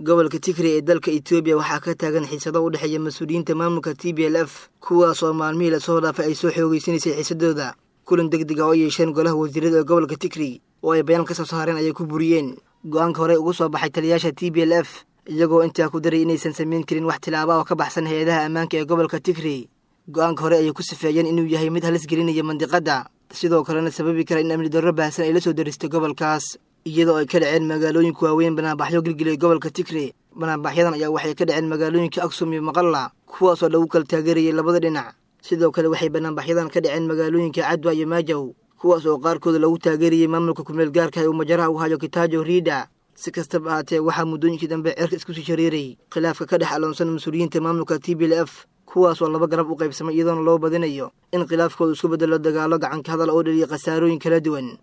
gobolka tigray ee dalka etoobiya waxaa ka taagan xiisado u dhexeeya mas-uuliyiinta maamulka t b l f kuwaas oo maalmihii lasoo dhaafay ay soo xoogeysanaysay xiisadooda kulan deg deg ah oo yeesheen golaha wasiirada ee gobolka tigray oo ay bayaan ka soo saareen ayay ku buriyeen go-aanka horey ugu soo baxay taliyaasha t b l f iyagoo intaa ku daray inaysan samayn karin wax tilaaba oo ka baxsan hay-adaha ammaanka ee gobolka tigray go-aanka hore ayay ku sifeeyeen inuu yahay mid halis gelinaya mandiqadda sidoo kalena sababi kara in amni darro baahsan ay la soo daristay gobolkaas iyadoo ay ka dhaceen magaalooyinka waaweyn banaanbaxyo gilgilay gobolka tigray banaanbaxyadan ayaa waxay ka dhaceen magaalooyinka aksum iyo maqalla kuwaasoo lagu kala taageerayay labada dhinac sidoo kale waxay banaanbaxyadan ka dhaceen magaalooyinka cadwa iyo maajow kuwaas oo qaarkooda lagu taageerayay maamulka kumeel gaarka ee uu majaraha u hayo kitaajo riida si kastaba ahaatee waxaa muddooyinkii dambe cerka isku sii shareeray khilaafka ka dhex aloonsan mas-uuliyiinta maamulka t b l f kuwaas oo laba garab u qaybsamay iyadoona loo badinayo in khilaafkooda isku beddelo dagaalo gacanka hadal oo dhaliya khasaarooyin kala duwan